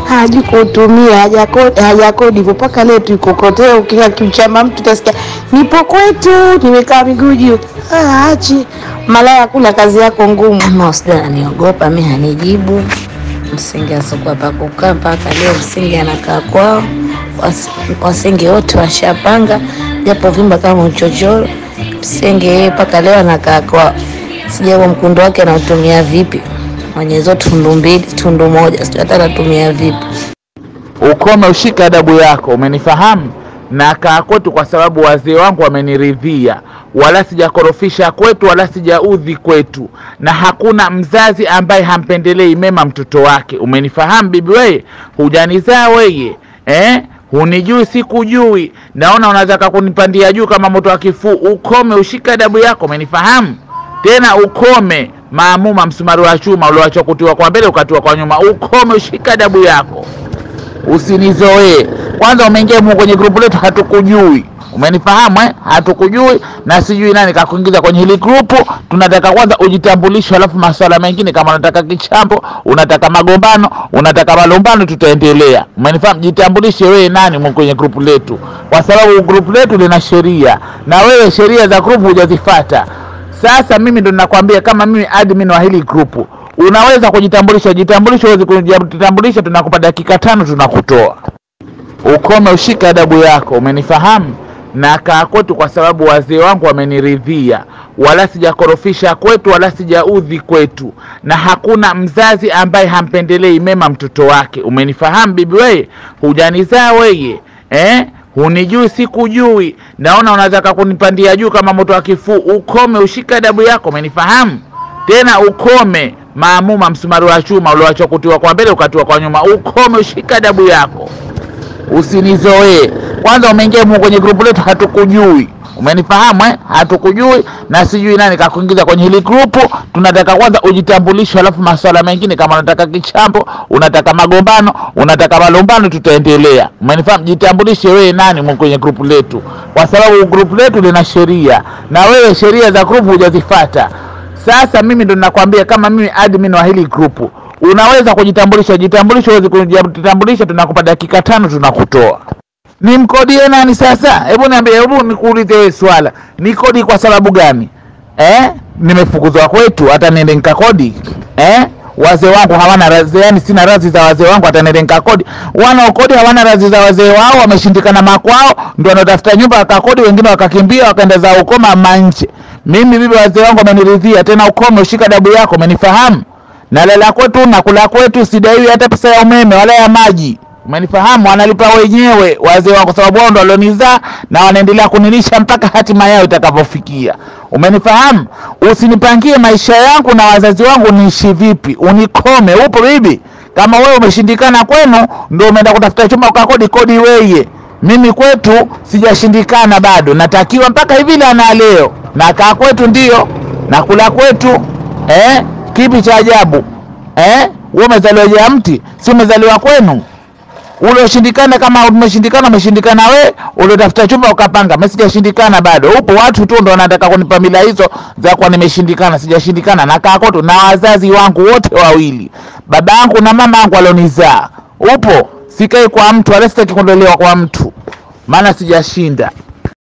hajui kuutumia, hajakodi hajakodi hivyo mpaka leo tuikokotea. Ukiwa kiuchama mtu utasikia nipo kwetu, nimekaa miguu juu. Ah, achi malaya, kula kazi yako ngumu. Ama usida ananiogopa mi, hanijibu msingi asikuwa pa kukaa mpaka leo. Msingi anakaa kwao, Was- wasingi wote washapanga, japo vimba kama uchochoro. Msingi yeye mpaka leo anakaa kwao, sijua mkundo wake anautumia vipi, mwenye hizo tundu mbili tundu moja, sijui hata anatumia vipi. ukome ushike adabu yako, umenifahamu? Na kaa kwetu kwa sababu wazee wangu wameniridhia, wala sijakorofisha kwetu, wala sijaudhi kwetu, na hakuna mzazi ambaye hampendelei mema mtoto wake. Umenifahamu bibi? Weye hujanizaa weye eh? Hunijui sikujui, naona unataka kunipandia juu kama moto wa kifuu. Ukome ushike adabu yako, umenifahamu? Tena ukome maamuma, msumari wa chuma ulioachwa kutiwa kwa mbele ukatiwa kwa nyuma. Ukome ushike adabu yako usinizoee. Kwanza umeingia humu kwenye grupu letu, hatukujui umenifahamu eh? Hatukujui na sijui nani kakuingiza kwenye hili grupu. Tunataka kwanza ujitambulishe, alafu masuala mengine kama unataka kichambo, unataka magombano, unataka malumbano, tutaendelea. Umenifahamu? Jitambulishe wewe nani humu kwenye grupu letu, kwa sababu grupu letu lina sheria na wewe sheria za grupu hujazifata. Sasa mimi ndo ninakwambia kama mimi admin wa hili grupu unaweza kujitambulisha. Jitambulishe, uweze kujitambulisha, tunakupa dakika tano, tunakutoa. Ukome ushike adabu yako, umenifahamu? Na kaa kwetu kwa sababu wazee wangu wameniridhia, wala sijakorofisha kwetu, wala sijaudhi kwetu, na hakuna mzazi ambaye hampendelei mema mtoto wake. Umenifahamu bibi? Weye hujanizaa weye eh? Hunijui sikujui, naona unataka kunipandia juu kama moto wa kifuu. Ukome ushike adabu yako, umenifahamu? Tena ukome maamuma, msumari wa chuma ulioachwa kutiwa kwa mbele ukatiwa kwa nyuma. Ukome ushike adabu yako, usinizoee. Kwanza umeingia humu kwenye grupu letu, hatukujui umenifahamu eh? Hatukujui na sijui nani kakuingiza kwenye hili grupu. Tunataka kwanza ujitambulishe, alafu masuala mengine kama unataka kichambo, unataka magombano, unataka malumbano, tutaendelea. Umenifahamu? Jitambulishe wewe nani humu kwenye grupu letu, kwa sababu grupu letu lina sheria na wewe sheria za grupu hujazifata. Sasa mimi ndo ninakwambia kama mimi admin wa hili grupu unaweza kujitambulisha. Jitambulishe, uweze kujitambulisha, tunakupa dakika tano, tunakutoa. Nimkodie nani sasa? Hebu niambie, hebu nikuulize wewe swala, nikodi kwa sababu gani eh? Nimefukuzwa kwetu, hata niende nikakodi eh? Wazee wangu hawana razi, yani sina razi za wazee wangu, hata niende nikakodi. Wanaokodi hawana razi za wazee wao, wameshindikana makwao, ndio wanatafuta nyumba wakakodi, wengine wakakimbia wakaenda za ukoma manche. Mimi bibi, wazee wangu wameniridhia, tena ukome ushika dabu yako, umenifahamu? Nalala kwetu nakula kwetu, sidaiwi hata pesa ya umeme wala ya maji umenifahamu? Wanalipa wenyewe wazee wangu, kwa sababu wao ndo walionizaa na wanaendelea kunilisha mpaka hatima yao itakapofikia. Umenifahamu? Usinipangie maisha yangu na wazazi wangu niishi vipi, unikome. Upo bibi? Kama wewe umeshindikana kwenu, ndo umeenda kutafuta chumba ukakodi kodi weye. Mimi kwetu sijashindikana bado, natakiwa mpaka hivi la na leo nakaa kwetu, ndio nakula kwetu eh? Kipi cha ajabu eh? Wewe umezaliwa ja mti, si umezaliwa kwenu ulioshindikana kama umeshindikana, umeshindikana we uliotafuta chumba ukapanga. Mimi sijashindikana bado. Upo watu tu ndo wanataka kunipa mila hizo za kuwa nimeshindikana. Sijashindikana, nakaa kwetu na wazazi wangu wote wawili, baba yangu na mama yangu walionizaa. Upo sikai kwa mtu wala sitaki kuondolewa kwa mtu, maana sijashinda.